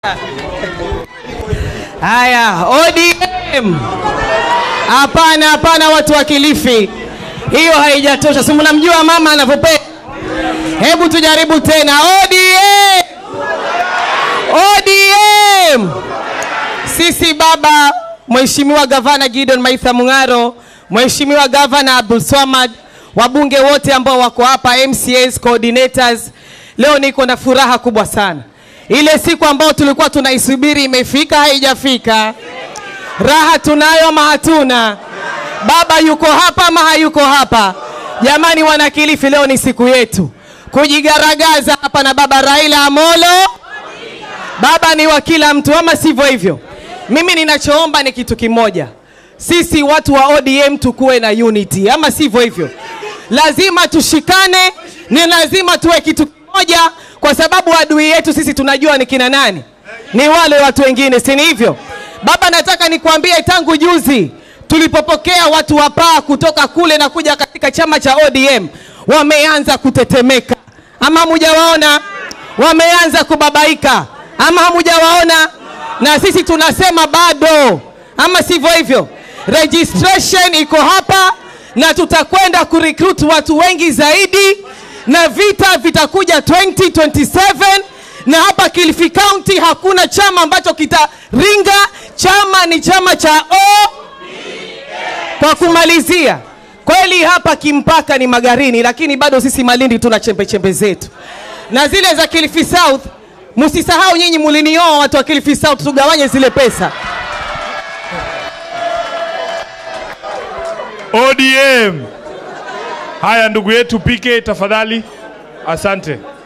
Haya, ODM. Hapana, hapana, watu wa Kilifi, hiyo haijatosha. Si mnamjua mama anavyopenda? Hebu tujaribu tena. ODM, ODM. Sisi baba, Mheshimiwa Gavana Gideon Maitha Mung'aro, Mheshimiwa Gavana Abdul Swamad, wabunge wote ambao wako hapa, MCAs, coordinators, leo niko na furaha kubwa sana. Ile siku ambayo tulikuwa tunaisubiri imefika, haijafika? Raha tunayo ama hatuna? Baba yuko hapa ama hayuko hapa? Jamani, wana Kilifi, leo ni siku yetu kujigaragaza hapa na baba Raila Amolo. Baba ni wa kila mtu, ama sivyo hivyo? Mimi ninachoomba ni kitu kimoja, sisi watu wa ODM tukuwe na unity, ama sivyo hivyo? Lazima tushikane, ni lazima tuwe kitu kimoja, kwa sababu adui yetu sisi tunajua ni kina nani, ni wale watu wengine, si ni hivyo? Baba, nataka nikuambie, tangu juzi tulipopokea watu wa paa kutoka kule na kuja katika chama cha ODM, wameanza kutetemeka, ama hamujawaona? Wameanza kubabaika, ama hamujawaona? Na sisi tunasema bado, ama sivyo hivyo? Registration iko hapa na tutakwenda kurecruit watu wengi zaidi, na vita vitakuja 2027 na hapa Kilifi County hakuna chama ambacho kitaringa. Chama ni chama cha O. Kwa kumalizia, kweli hapa kimpaka ni Magarini, lakini bado sisi Malindi tuna chembe chembe zetu, na zile za Kilifi South msisahau nyinyi, mulinioa watu wa Kilifi South, tugawanye zile pesa. ODM. Haya, ndugu yetu PK tafadhali. Asante.